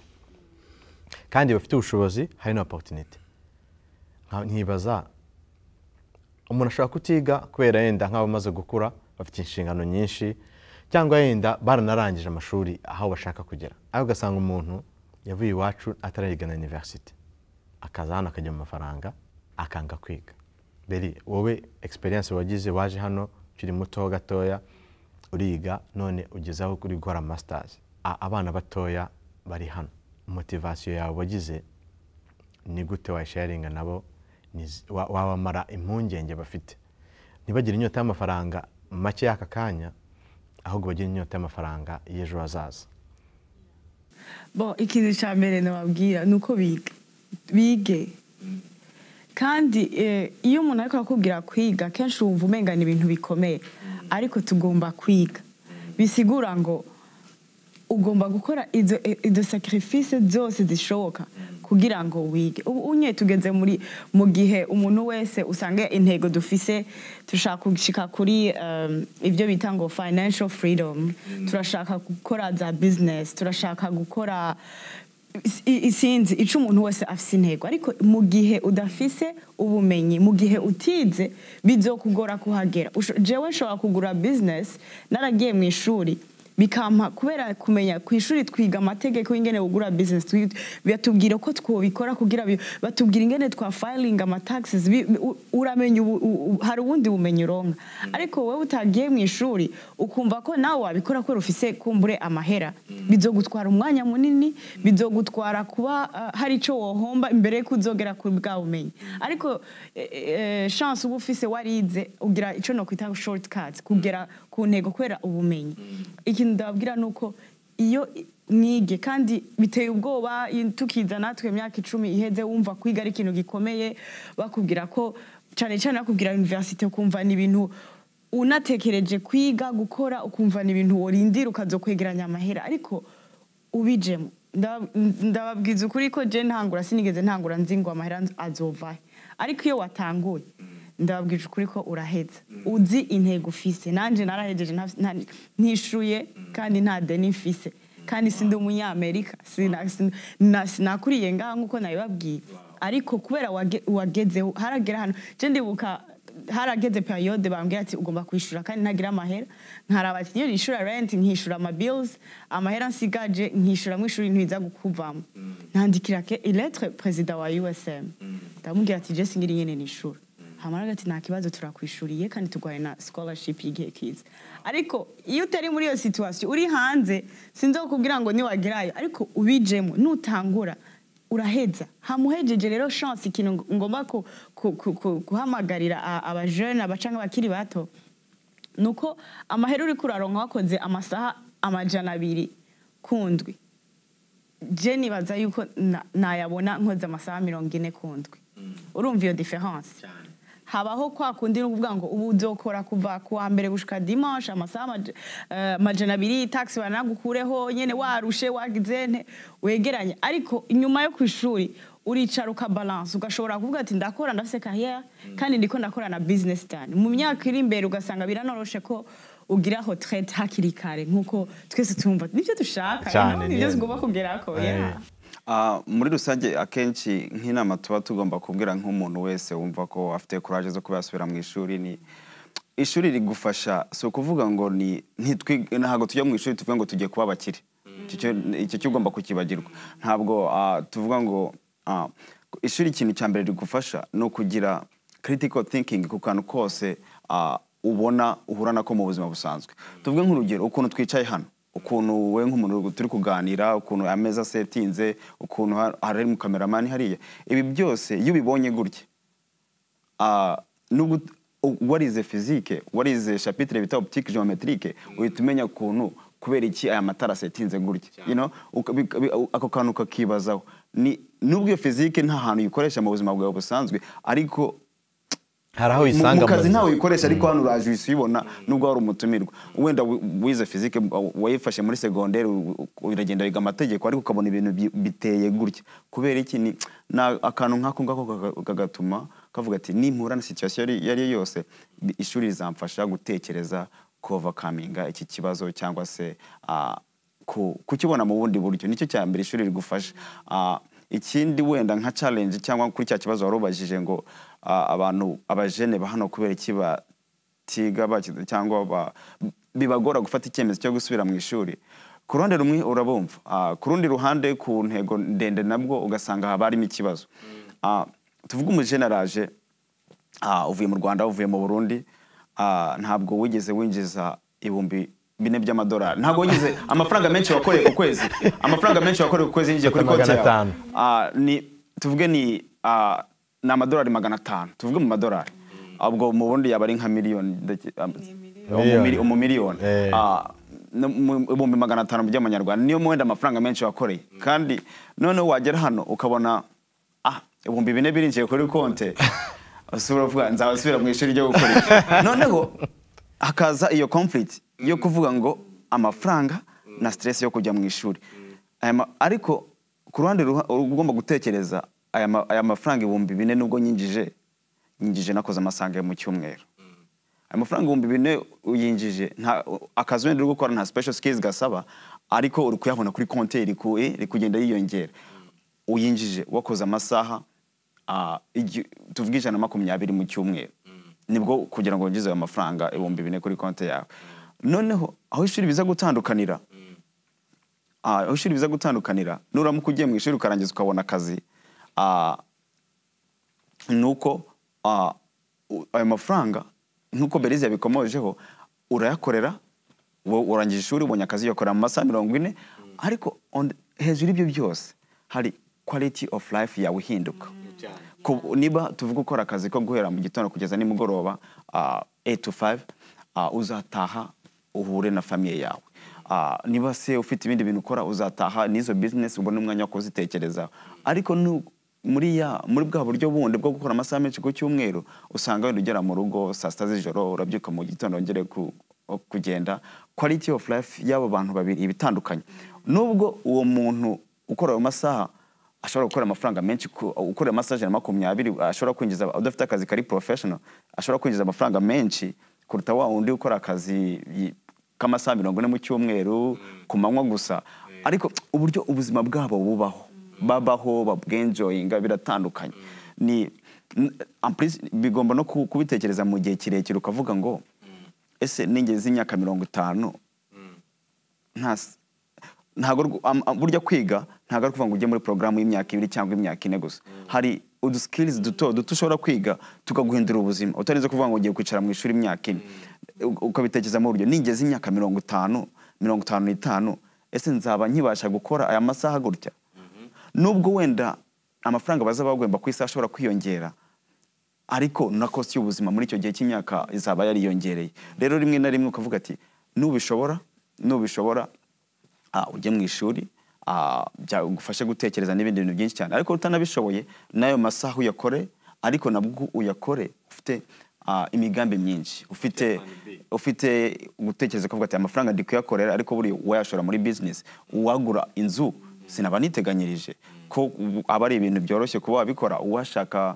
kandi bafite ubushobozi hari na oporutinite nkibaza umuntu ashobora kutiga kubera yenda nk'abamaze gukura bafite inshingano nyinshi cyangwa yenda baranarangije amashuri aho bashaka kugera aho ugasanga umuntu yavuye iwacu atarayigana iniverisite akaza hano akajya mu mafaranga akanga kwiga beri wowe egisperiyanse wagize waje hano ukiri muto gatoya uriga none ugeze aho uri gukora masitazi A- abana batoya bari hano motivasiyo yawe wagize ni gute wayisharinga nabo ni zi- wa- wabamara impungenge bafite ntibagire inyota y'amafaranga make y'aka kanya ahubwo bagire inyota y'amafaranga y'ejo hazaza bo ikintu cya mbere nababwira ni uko biga bige kandi eh, iyo umuntu ariko arakubwira kwiga kenshi wumva umenga ni ibintu bikomeye ariko tugomba kwiga bisigura ngo ugomba gukora izo izo sacrifice zose zishoboka kugira ngo wige ubu unye tugeze muri mu gihe umuntu wese usanga intego dufise turashaka gushika kuri um, ibyo bita ngo financial freedom turashaka gukora za business turashaka gukora i- i- sinzi icyo umuntu wese afite intego ariko mu gihe udafise ubumenyi mu gihe utize bizokugora kuhagera Usho- jewe nshobora kugura business naragiye mu ishuri bikampa kubera kumenya ku ishuri twiga amategeko y'ingene ugura business twi- batubwira ko twobikora kugira bi- batubwira ingene twa filing amataxes bi- bi- u- uramenya ubu- u- u- hari ubundi bumenyi uronka ariko wowe utagiye mu ishuri ukumva ko nawe wabikora kubera ufise kumbure amahera bizogutwara umwanya munini bizogutwara kuba uh, hari ico wohomba imbere yuko uzogera ku bwa bumenyi ariko eh, eh, chance uba ufise warize ugira ico nokwita shortcuts kugera ku ntego kubera ubumenyi ikintu ndababwira ni uko iyo i- mwige kandi biteye ubwoba i- tukiza natwe imyaka icumi iheze wumva kwiga ari ikintu gikomeye bakubwira ko cyane cyane bakubwira universite ukumva ni ibintu unatekereje kwiga gukora ukumva ni ibintu worindira ukazokwegeranya amahera ariko ubijemo Ndaba- ndababwiza ukuri ko je ntangura sinigeze ntangura nzi ngo amahera azovahe ariko iyo watanguye ndababwije ukuri ko uraheza uzi intego ufise nanje narahejeje nta- nta- ntishuye kandi nta deni mfise kandi sindi umunyamerika Sina- sin- na- sinakuriye ngaha nk'uko nabibabwiye ariko kubera wage- wagezeho haragera hano je ndibuka harageze periyode bambwira ati ugomba kwishyura kandi ntagira amahera nkaraba ati niyo nishyura renti nkishyura amabils amahera nsigaje nkishyura mu ishuri ntiza gukuvamo ntandikira ke iletre perezida wa usm ndamubwira ati jesi ngiri nyine nishyura hamara ati nta kibazo turakwishyuriye kandi turwaye na scholarship y'igihe kiza ariko iyo utari muri iyo situation uri hanze sinzokubwira ngo niwagerayo ariko ubijemo nutangura uraheza hamuhejeje rero chance ikintu ng- ngomba ku- ku- ku- ku- guhamagarira a- abajene abacanga bakiri bato ni uko amahera uri kuraronka wakoze amasaha amajana abiri kundwi je nibaza yuko na- nayabona nkoze amasaha mirongo ine kundwi urumva iyo diference habaho kwa kundi ni ukuvuga ngo ubu uzokora kuva ku wa mbere gushika dimanche amasaha amaj- eh, amajana abiri taxi baranagukureho nyene warushe wagize nte wegeranye ariko inyuma yo ku ishuri uricara ukabalanse ugashobora kuvuga ati ndakora ndafise carrière kandi ndiko ndakora na business cyane mu myaka iri imbere ugasanga biranoroshe ko ugira aho hakiri kare nk'uko twese tumva nibyo dushaka Cyane, nibyo ni- tugomba kugerako Eh, yeah. Ah, muri rusange akenshi nk'inama tuba tugomba kubwira nk'umuntu wese wumva ko afite kuraje zo kuba yasubira mu ishuri ni ishuri rigufasha si ukuvuga ngo ni ntitwi- ntabwo tujya mu ishuri tuvuga ngo tugiye kuba abakire Icyo cyo- icyo cyo ugomba kukibagirwa ntabwo ah, tuvuga ngo ah, ishuri ikintu cya mbere rigufasha ni ukugira critical thinking ku kantu kose ah, ubona uhura nako mu buzima busanzwe tuvuge nk'urugero ukuntu twicaye hano ukuntu we nk'umuntu turi kuganira ukuntu ameza asetinze ukuntu ha- hari mu kameramani hariya ibi byose iyo ubibonye gutya ah, nubwo warize fizike warize shapitire bita optique geometrique uhita umenya ukuntu kubera iki aya matara asetinze gutya you know, uka- bika- bi- ako kantu ukakibazaho Ni- nubwo iyo fizike nta hantu uyikoresha mu buzima bwawe busanzwe ariko hari aho mu- uyisanga mu kazi buzima. ntawe uyikoresha ariko hano uraje uhise uyibona nubwo wari umutumirwa wenda wi- wize fizike wa- wayifashe muri segonderi u- u- uragenda wiga amategeko ariko ukabona ibintu bi- biteye gutya kubera iki ni ni akantu nk'ako ngako kaka- kagatuma kavuga ati nimpura na situwasiyo iyo ari yo yose bi- ishuri rizamfasha gutekereza kovakaminga iki kibazo cyangwa se ah, ku- kukibona mu bundi buryo nicyo cya mbere ishuri rigufasha Ah, ikindi wenda nka challenge cyangwa kuri cya kibazo wari ubajije ngo ah, abantu abajene ba hano kubera iki batiga bakize cyangwa ba- bibagora gufata icyemezo cyo gusubira mu ishuri ku ruhande rumwe urabumva Ah, ku rundi ruhande ku ntego ndende nabwo ugasanga haba harimo ikibazo Ah, tuvuge umujene araje Ah, uvuye mu rwanda uvuye mu burundi ah, ntabwo wigeze winjiza ibihumbi bine by'amadolari ntabwo wigeze amafaranga menshi wakoreye ku kwezi amafaranga menshi wakoreye ku kwezi yinjiye kuri konti Magana yawe atanu. Ah, ni tuvuge ni ah, ni amadolari magana atanu tuvuge mu madolari ubwo mu bundi yaba ari nka miliyoni ndake- ah, Miliyoni. umumiliyoni Eh. ibihumbi magana atanu by'amanyarwanda niyo mwenda amafaranga menshi wakoreye kandi noneho wagera hano ukabona ah ibihumbi bine birinjiye kuri konte usubira uvuga nzabasubira mu ishuri ryo gukora iki noneho hakaza iyo conflict yo kuvuga ngo amafaranga na stress yo kujya mu ishuri Aya ma- ariko ku ruhande ruha- ugomba gutekereza aya ma- aya mafaranga ibihumbi bine nubwo nyinjije nyinjije nakoze amasanga mu cyumweru amafaranga ibihumbi bine uyinjije nta akazi wenda uri gukora nta special skills gasaba ariko uri kuyabona kuri konti iri ku- iri kugenda yiyongera uyinjije wakoze amasaha ah, igi- tuvuge ijana na makumyabiri mu cyumweru nibwo kugira ngo winjize ayo mafaranga ibihumbi bine kuri konti yawe noneho aho ishuri biza gutandukanira ah, aho ishuri biza gutandukanira nuramuka ugiye mu ishuri ukarangiza ukabona akazi ah, ni uko ah, u- ayo mafaranga nk'uko berizi yabikomojeho urayakorera wo- urangije ishuri ubonye akazi uyakorera mu masaha mirongo ine ariko on the- hejuru y'ibyo byose hari quality of life yawe ihinduka Ku- niba tuvuga ukora akazi ko guhera mu gitondo kugeza nimugoroba ah, 8 to 5 ah, uzataha uhure na famiye yawe Ah, niba se ufite ibindi bintu ukora uzataha n'izo business ubone umwanya wo kuzitekerezaho ariko nu- muri ya muri bwa buryo bundi bwo gukora amasaha menshi ku cyumweru usanga wenda ugera mu rugo saa sita z'ijoro urabyuka mu gitondo wongere ku, kugenda quality of life y'abo bantu babiri iba itandukanye nubwo uwo muntu ukora ayo masaha ashobora gukora amafaranga menshi ku- ukora amasaha ijana na makumyabiri ashobora kwinjiza udafite akazi kari professional ashobora kwinjiza amafaranga menshi kuruta wa wundi ukora akazi yi- k'amasaha mirongo ine mu cyumweru ku manywa gusa ariko uburyo ubuzima bwabo bubaho babaho babwenjoyinga biratandukanye ni n- en plus bigomba no ku- kubitekereza mu gihe kirekire ukavuga ngo ese ningeze imyaka mirongo itanu nta s- ntago rw- am- am- burya kwiga ntago ari kuvuga ngo ujye muri porogaramu y'imyaka ibiri cyangwa imyaka ine gusa hari udusikirizi duto duto ushobora kwiga tukaguhindura ubuzima utarinze kuvuga ngo ugiye kwicara mu ishuri imyaka ine U- ukabitekereza mu buryo ningeze imyaka mirongo itanu mirongo itanu n'itanu ese nzaba nkibasha gukora aya masaha gutya nubwo wenda amafaranga bazaba bagomba ku isaha ashobora kwiyongera ariko na kosti y'ubuzima muri icyo gihe cy'imyaka izaba yariyongereye rero rimwe na rimwe ukavuga ati nubishobora nubishobora ah, ujye mu ishuri ah, byagufashe gutekereza n'ibindi bintu byinshi cyane ariko utanabishoboye n'ayo masaha uyakore ariko nabwo uyakore ufite ah, imigambi myinshi ufite ufite gutekereza ukavuga ati amafaranga ndi kuyakorera ariko buri wayashora muri business uwagura inzu sinaba niteganyirije ko ubu aba ari ibintu byoroshye kuba wabikora uwashaka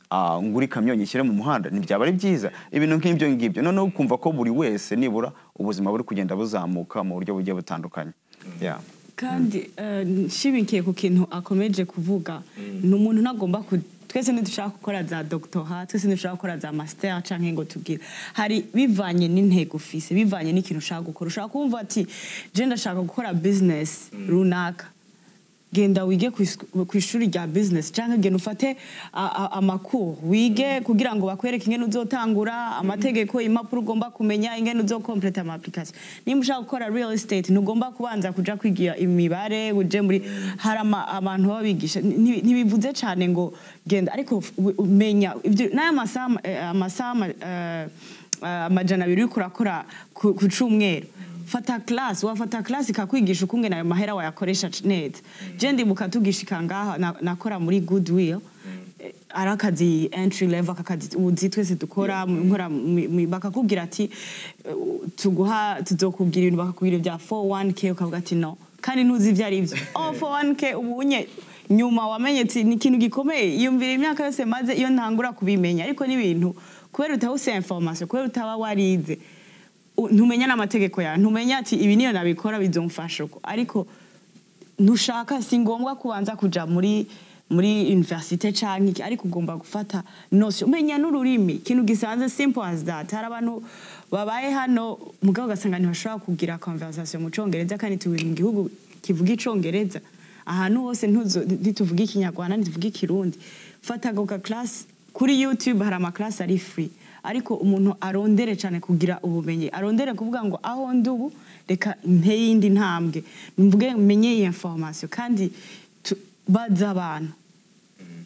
ah, ngura ikamyo nyishyire mu muhanda ntibyaba ari byiza ibintu nk'ibyo ngibyo noneho ukumva ko buri wese nibura ubuzima buri kugenda buzamuka mu buryo bugiye butandukanye Yeah. kandi eh, nshimikiye ku kintu akomeje kuvuga ni umuntu ntagomba ku twese ntidushaka gukora za doctora twese ntidushaka gukora za master cyangwa ngo tubwire hari bivanye n'intego ufise bivanye n'ikintu ushaka gukora ushaka kumva ati je ndashaka gukora business runaka genda wige ku isu- ku ishuri rya business cyangwa genda ufate a- a- amakuru wige kugira ngo bakwereke ingene uzotangura amategeko impapuro ugomba kumenya ingene uzokompleta ama application nimba ushaka gukora real estate ntugomba kubanza kuja kwigira imibare uje muri hari ama- abantu baba bigisha Nti- ntibivuze cyane ngo genda ariko u- umenya ibyo n'aya masaha eh, amasaha ama- eh, eh, amajana abiri uriko urakora ku ku cumweru fata class wafata class ikakwigisha ukungene ayo mahera wayakoresha c- neza je ndibuka tugishika ngaha na- nakora muri goodwill Eh, ari akazi entry level akakazi uzi twese dukora mu- nkora mu- mu- bakakubwira ati eh, u- tuguha tuzokubwira ibintu bakakubwira ibya 401k ukavuga ati no kandi ntuzi ibyo ari byo oh 401k ubunye nyuma wamenye ati ni ikintu gikomeye yumvira imyaka yose maze iyo ntangura kubimenya ariko n'ibintu kubera utawusiya information kubera utaba warize u- ntumenya n'amategeko yawe ntumenya ati ibi niyo nabikora bizomfasha uko ariko ntushaka si ngombwa kubanza kuja muri muri universite canke iki ariko ugomba gufata notion umenya n'ururimi ikintu gisanzwe simple as that hari abantu babaye hano mugabo ugasanga ntibashobora kugira conversation mu congereza kandi tubiri mu gihugu kivuga icongereza ahantu hose ntuzo- ntituvuge ikinyarwanda ntituvuge ikirundi fata goga class kuri youtube hari amaklasi ari free ariko umuntu arondere cyane kugira ubumenyi arondere kuvuga ngo aho ndi ubu reka nteye indi ntambwe mvuge menye iyi information kandi tu- baza abantu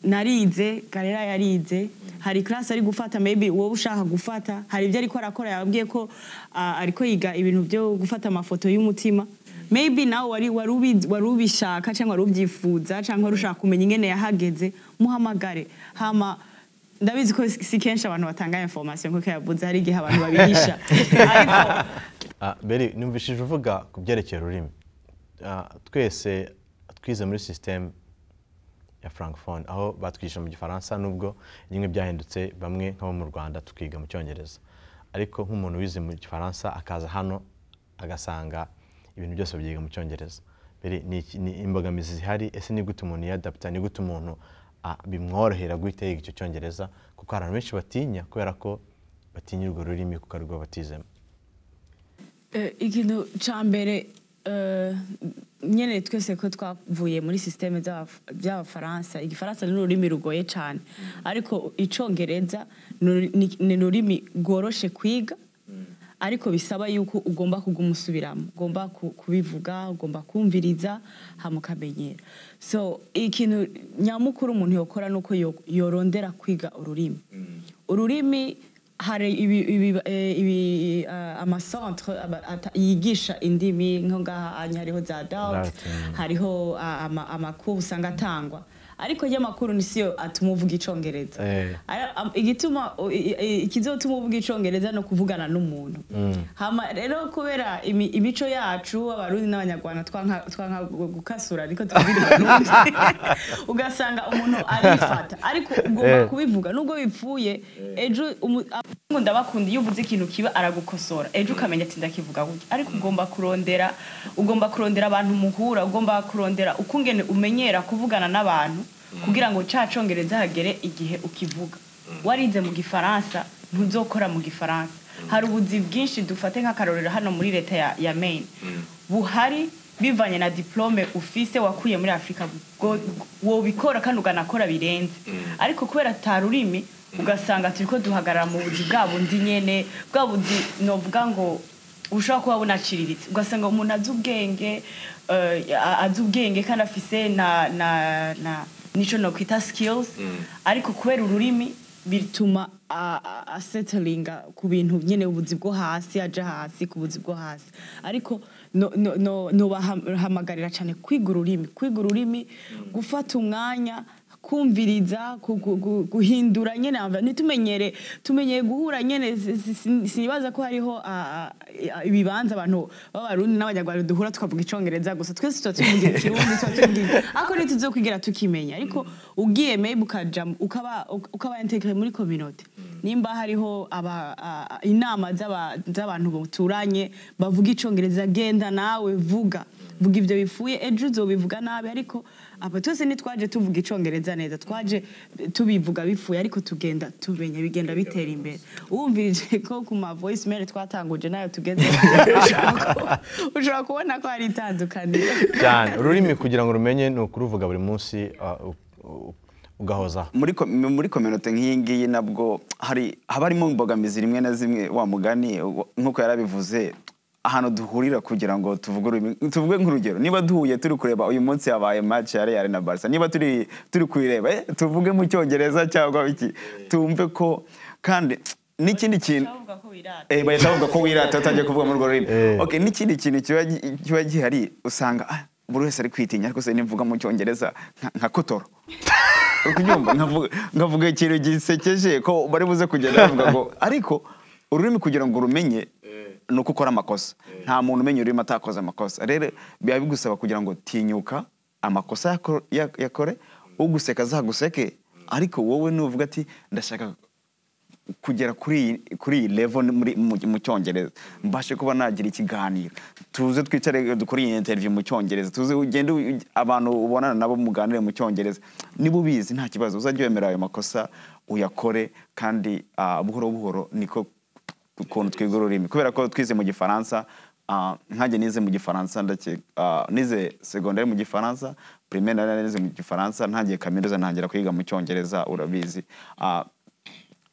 narize karera yarize hari class ari gufata maybe wowe ushaka gufata hari ibyo ariko arakora yababwiye ko ah, ariko yiga ibintu byo gufata amafoto y'umutima maybe nawe wari wari ubi- wari ubishaka cyangwa wari ubyifuza cyangwa wari ushaka kumenya ingene yahageze muhamagare hama ndabizi ko si si kenshi abantu batanga information kuko yavuze hari igihe abantu babihisha ariko Ah, beri numvishije uvuga ku byerekeye ururimi Ah, twese twize muri sisiteme ya francophone aho batwigisha mu gifaransa nubwo bimwe byahindutse bamwe nk'abo mu rwanda tukiga mu cyongereza ariko nk'umuntu wize mu gifaransa akaza hano agasanga ibintu byose byiga mu cyongereza beri ni iki- ni imbogamizi zihari ese ni gute umuntu yadapita ni gute umuntu ah, bimworohera guhita yiga icyo cyongereza kuko hari abantu benshi batinya kubera ko batinya urwo rurimi kuko arirwo batizemo Eh, ikintu cya mbere eh, nyene twese ko twavuye muri sisiteme by'abafaransa igifaransa ni ururimi rugoye cyane ariko icongereza ni uru- ni- ni ururimi rworoshe kwiga ariko bisaba yuko ugomba kuguma usubiramo ugomba ku- kubivuga ugomba kumviriza hama ukamenyera so ikintu nyamukuru umuntu yokora ni uko yo- yorondera kwiga ururimi ururimi hari ibi, ibi, eh, ibi, eh, amacentre aba- ata- yigisha indimi nko ngaha anya hariho za daut Daut, mm. hariho ah, ama- amakuru usanga atangwa ariko y'amakuru ni siyo atuma uvuga icongereza Eh. Ara- am- igituma o- i- i- ikizotuma uvuga icongereza no kuvugana n'umuntu hama rero kubera imi- imico yacu abarundi n'abanyarwanda twanka twanka gu- gukasura ariko tukagira abarundi. ugasanga umuntu arifata ariko ugomba Eh. kubivuga nubwo bipfuye ejo umu- abahungu ndabakunda iyo uvuze ikintu kiba aragukosora ejo ukamenya ati ndakivuga gutya ariko ugomba kurondera ugomba kurondera abantu muhura ugomba kurondera ukungene umenyera kuvugana n'abantu kugira ngo ca congereza hagere igihe ukivuga warize mu gifaransa ntuzokora mu gifaransa hari ubuzi bwinshi dufate nk'akarorero hano muri leta ya, ya maine buhari bivanye na diplome ufise wakuye muri afurika bwo- wobikora kandi ukanakora birenze ariko kubera ata rurimi ugasanga turiko duhagarara mu buzi bwa bundi nyene bwa buzi novuga ngo ushobora kuba bunaciriritse ugasanga umuntu azi ubwenge eh, a- azi ubwenge kandi afise na na na nico nokwita skills ariko kubera ururimi bituma a- a- asettlinga ku bintu nyene ubuzi bwo hasi aja hasi ku buzi bwo hasi ariko no- no- no- nobahamagarira cyane kwiga ururimi kwiga ururimi gufata umwanya kumviriza ku- ku- ku- guhindura nyene ava- ntitumenyere tumenyeye guhura nyene si- si- si- sinibaza ko hariho ah, ah, ibibanza abantu b'abarundi n'abanyarwanda duhura tukavuga icongereza gusa twese tuba tuvuga ikirundi tuba tuvuga ariko ntituzokwigira tukimenya ariko ugiye maybe ukaja mu- ukaba uk- ukaba integre muri community nimba hariho aba, ah, inama z'aba- z'abantu baturanye bavuga icongereza genda nawe vuga vuga ibyo bipfuye ejo uzobivuga nabi ariko aba twese ntitwaje tuvuga icongereza neza twaje tubivuga bipfuye ariko tugenda tumenye bigenda bitera imbere wumvirije ko ku ma voice mail twatanguje nayo tugeze ushobora kubona ko hari itandukaniro cyane ururimi kugira ngo rumenye ni ukuruvuga buri munsi ah, u- u- ugahozaho muri ko- muri kominote nk'iyi ngiyi nabwo hari haba harimo imbogamizi rimwe na zimwe wa mugani wa- nk'uko yari abivuze ahantu duhurira kugira ngo tuvuge ururimi- tuvuge nk'urugero niba duhuye turi kureba uyu munsi habaye match ya Real na Barca niba turi turi kuyireba eh, tuvuge mu cyongereza cyangwa iki tumve ko kandi n'ikindi kintu bavuga ko birata Eh, bahita bavuga ko wirata utangiye kuvuga muri urwo rurimi Eh. okay n'ikindi kintu kiba gi- kiba gihari usanga ah, buri wese ari kwitinya ariko se nimvuga mu cyongereza nka- nka kotoro uri kubyumva Nkavuga- nkavuga ikintu gisekeje ko bari buze kugenda bavuga ngo ariko ururimi kugira ngo urumenye ni uko ukora amakosa nta muntu umenya ururimi atakoze amakosa rero biba bigusaba kugira ngo tinyuka amakosa yako- ya- yakore uguseka azaguseke ariko wowe nuvuga ati ndashaka kugera kuri iyi- kuri iyi level muri mu, mu cyongereza mbashe kuba nagira ikiganiro tuze twicare dukore iyi interview mu cyongereza tuze ugende u- abantu ubonana nabo muganire mu cyongereza niba ubizi nta kibazo uzajye wemera ayo makosa uyakore kandi ah, buhoro buhoro niko ukuntu twiga ururimi kubera ko twize mu gifaransa ah, nkanjye nize mu gifaransa ndake- ah, nize segonderi mu gifaransa primaire nari nize mu gifaransa ntangiye kaminuza ntangira kwiga mu cyongereza urabizi Ah,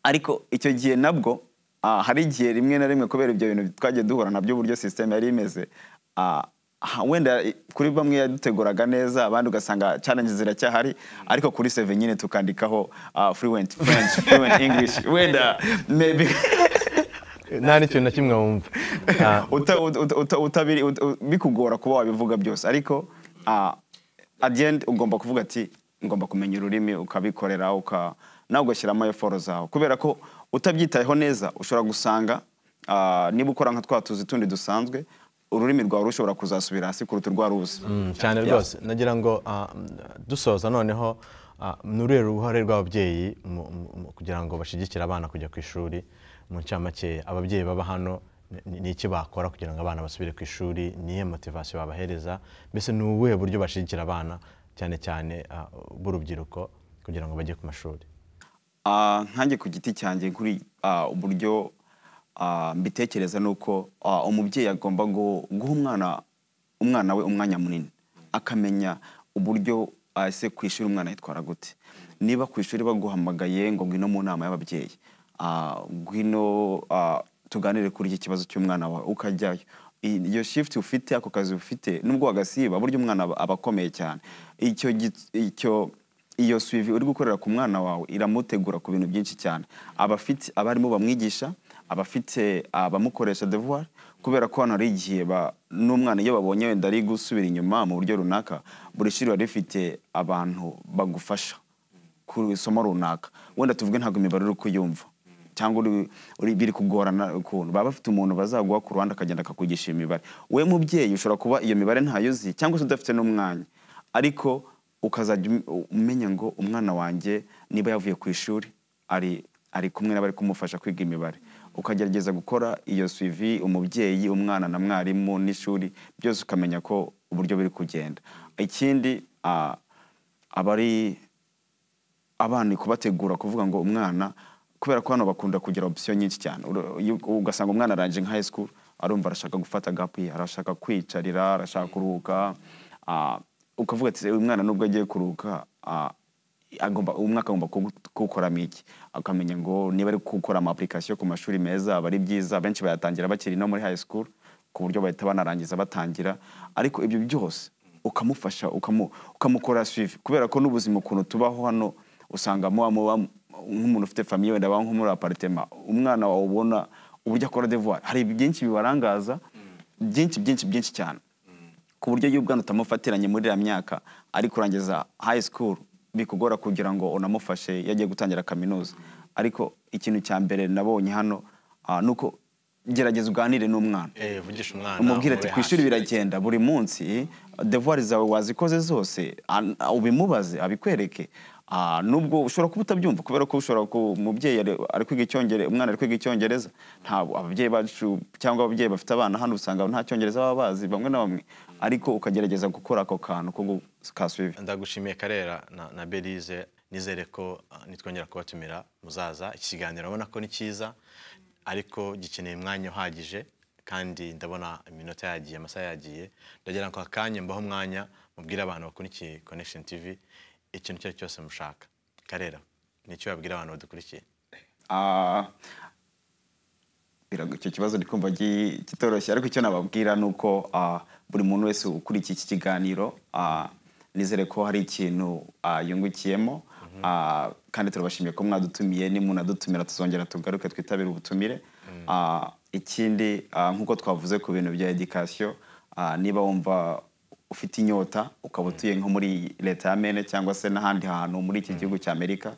ariko icyo gihe nabwo ah, hari igihe rimwe na rimwe kubera ibyo bintu twagiye duhura nabyo uburyo sisiteme yari imeze ah, ha- wenda i- kuri bamwe yaduteguraga neza abandi ugasanga challenges ziracyahari ariko kuri seve nyine tukandikaho ah, fluent french fluent english wenda maybe nta n'ikintu na kimwe wumva Ah, uta, uta, uta, utabiri- ut- ut- bikugora kuba wabivuga byose ariko uh, at the end ugomba kuvuga ati ngomba kumenya ururimi ukabikorera uka nawe ugashyiramo eforo zawe kubera ko utabyitayeho neza ushobora gusanga ah, niba ukora nka twa tuzi tundi dusanzwe ururimi rwawe rushobora kuzasubira hasi kuruta urwaruzi Mm, cyane rwose nagira ngo ah, mm, dusoza noneho ah, ni uruhe ruhare rw'ababyeyi mu- mu- mu- kugira ngo bashyigikire abana kujya ku ishuri mu ncamakeya ababyeyi baba hano ni- ni iki bakora kugira ngo abana basubire ku ishuri nihe motivasiyo babahereza mbese ni ubuhe buryo bashyigikira abana cyane cyane ah, b'urubyiruko kugira ngo bajye ku mashuri Ah, nkanjye ku giti cyanjye kuri ah, uburyo ah, mbitekereza ni uko ah, umubyeyi agomba gu- guha umwana umwana we umwanya munini akamenya uburyo ah, ese ku ishuri umwana yitwara gute niba ku ishuri baguhamagaye ngo ngwino mu nama y'ababyeyi ah, ngwino ah, tuganire kuri iki kibazo cy'umwana wawe ukajyayo I- iyo shift ufite ako kazi ufite nubwo wagasiba burya umwana aba aba akomeye cyane icyo gi- icyo iyo suivi uri gukorera ku mwana wawe iramutegura ku bintu byinshi cyane aba afite abarimu bamwigisha aba afite abamukoresha devoir kubera ko hano hari igihe ba- n'umwana iyo babonye wenda ari gusubira inyuma mu buryo runaka buri shuri riba rifite abantu bagufasha ku isomo runaka wenda tuvuge ntabwo imibare uri kuyumva cyangwa uri- uri biri kugorana ukuntu baba bafite umuntu bazaguha ku ruhande akagenda akakugisha iyo mibare we mubyeyi ushobora kuba iyo mibare ntayo uzi cyangwa se udafite n'umwanya ariko ukazajya um- umenya ngo umwana wanjye niba yavuye ku ishuri ari ari kumwe n'abari kumufasha kwiga imibare ukagerageza gukora iyo suivi umubyeyi umwana na mwarimu n'ishuri byose ukamenya ko uburyo biri kugenda ikindi ah, abari abana kubategura kuvuga ngo umwana kubera ko hano bakunda kugira opisiyo nyinshi cyane Uru- iyo- ugasanga umwana arangije nka high school arumva arashaka gufata gap year, arashaka kwicarira arashaka kuruhuka ah, ukavuga ati uyu mwana nubwo agiye kuruhuka ah, agomba umwaka agomba kugu- kuwukoramo iki akamenya ngo niba ari gukora ama application ku mashuri meza aba ari byiza benshi bayatangira bakiri no muri high school ku buryo bahita banarangiza batangira ariko ibyo byose ukamufasha ukamu- ukamukora suivi kubera ko n'ubuzima ukuntu tubaho hano usanga muba muba nk'umuntu ufite famiye wenda baba nko muri aparitema umwana wawe ubona uburyo akora devoir hari byinshi bibarangaza byinshi byinshi byinshi cyane ku buryo iyo ubwana utamufatiranye muri iriya myaka ari kurangiza high school bikugora kugira ngo unamufashe iyo agiye gutangira kaminuza ariko ikintu cya mbere nabonye hano ah, ni uko gerageza uganire n'umwana vugisha umwana umubwira ati ku ishuri biragenda buri munsi devuwari zawe wazikoze zose an- ubimubaze abikwereke Ah, nubwo ushobora kuba utabyumva kubera ko ushobora ku umubyeyi ari- ari kwiga icyongereza umwana ari kwiga icyongereza ntabwo ababyeyi bacu cyangwa ababyeyi bafite abana hano usanga nta cyongereza baba bazi bamwe na bamwe ariko ukagerageza gukora ako kantu ko gu- ka suivi ndagushimiye karera na, na belize nizere ko ah, nitwongera kubatumira muzaza iki kiganiro urabona ko ni cyiza ariko gikeneye umwanya uhagije kandi ndabona iminota yagiye amasaha yagiye ndagira ngo akanya mbaho umwanya mubwire abantu bakurikiye connection tv ikintu icyo ari cyo cyose mushaka karera nicyo wabwira abantu badukurikiye Ah, birago- icyo kibazo ndi kumva gi- kitoroshye ariko icyo nababwira ni uko ah, buri muntu wese ukurikiye iki kiganiro ah, nizere ko hari ikintu ah, yungukiyemo Ah, kandi turabashimiye ko mwadutumiye nimunadutumira tuzongera tugaruke twitabire ubutumire Ah, ikindi ah, nk'uko twavuze ku bintu bya edikasiyo niba wumva ufite inyota ukaba utuye nko muri leta ya mene cyangwa se n'ahandi hantu muri iki gihugu cya amerika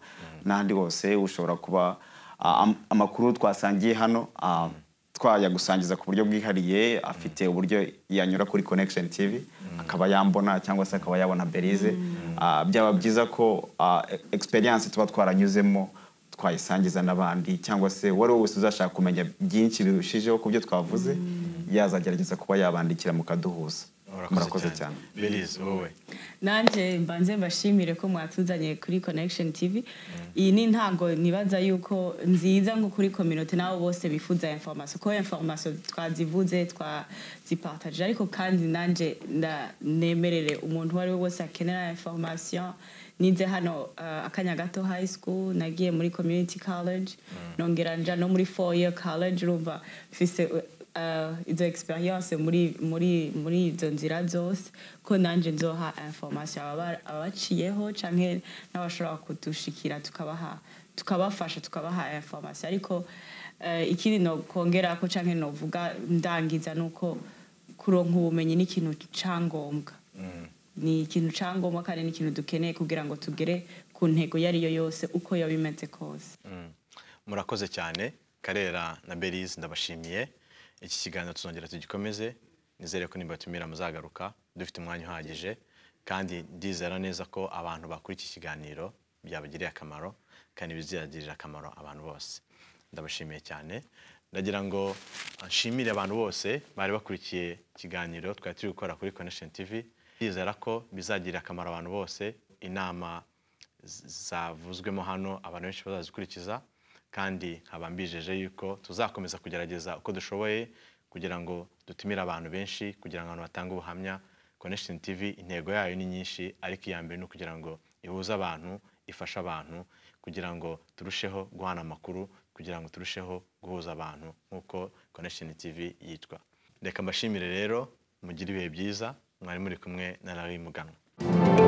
n'ahandi hose ushobora kuba ah, am- amakuru twasangiye hano ah, twayagusangiza ku buryo bwihariye afite uburyo yanyura kuri connection tv akaba yambona cyangwa se akaba yabona berize Ah, byaba byiza ko ah, e- experience tuba twaranyuzemo twayisangiza n'abandi cyangwa se uwari we wese uzashaka kumenya byinshi birushijeho ku byo twavuze yazagerageza kuba yabandikira mukaduhuza murakoze cyane belize wowe nanjye mbanze mbashimire ko mwatuzanye kuri connection tv iyi ni ntango nibaza yuko nziza nko kuri kominote n'abo bose bifuza information ko information twazivuze twazipartaje ariko kandi nanjye nda- nemerere umuntu uwo ari we wese akenera information ninze hano uh, akanya gato high school nagiye muri community college nongera nja no muri four year college urumva mfise uh, izo experience muri muri muri izo nzira zose ko nanjye nzoha information ababa- abaciyeho canke n'abashobora kudushikira tukabaha tukabafasha tukabaha information ariko eh, ikindi no kongerako canke novuga ndangiza nuko kuronka ubumenyi ni ikintu cangombwa ni ikintu cangombwa kandi ni ikintu dukeneye kugira ngo tugere ku ntego iyo ari yo yose uko yaba imeze kose Mm. murakoze cyane karera na berize ndabashimiye iki kiganiro tuzongera tugikomeze nizere ko nibatumira muzagaruka dufite umwanya uhagije kandi ndizera neza ko abantu bakora iki kiganiro byabagiriye akamaro kandi bizagirira akamaro abantu bose ndabashimiye cyane ndagira ngo nshimire abantu bose bari bakurikiye ikiganiro twari turi gukora kuri connection tv ndizera ko bizagirira akamaro abantu bose inama z- zavuzwemo hano abantu benshi bazazikurikiza kandi nkaba mbijeje yuko tuzakomeza kugerageza uko dushoboye kugira ngo dutumire abantu benshi kugira ngo abantu batange ubuhamya connection tv intego yayo ni nyinshi ariko iya mbere ni ukugira ngo ihuze abantu ifashe abantu kugira ngo turusheho guhana amakuru kugira ngo turusheho guhuza abantu nk'uko connection tv yitwa reka mbashimire rero mugire ibihe byiza mwari muri kumwe na rari muganwa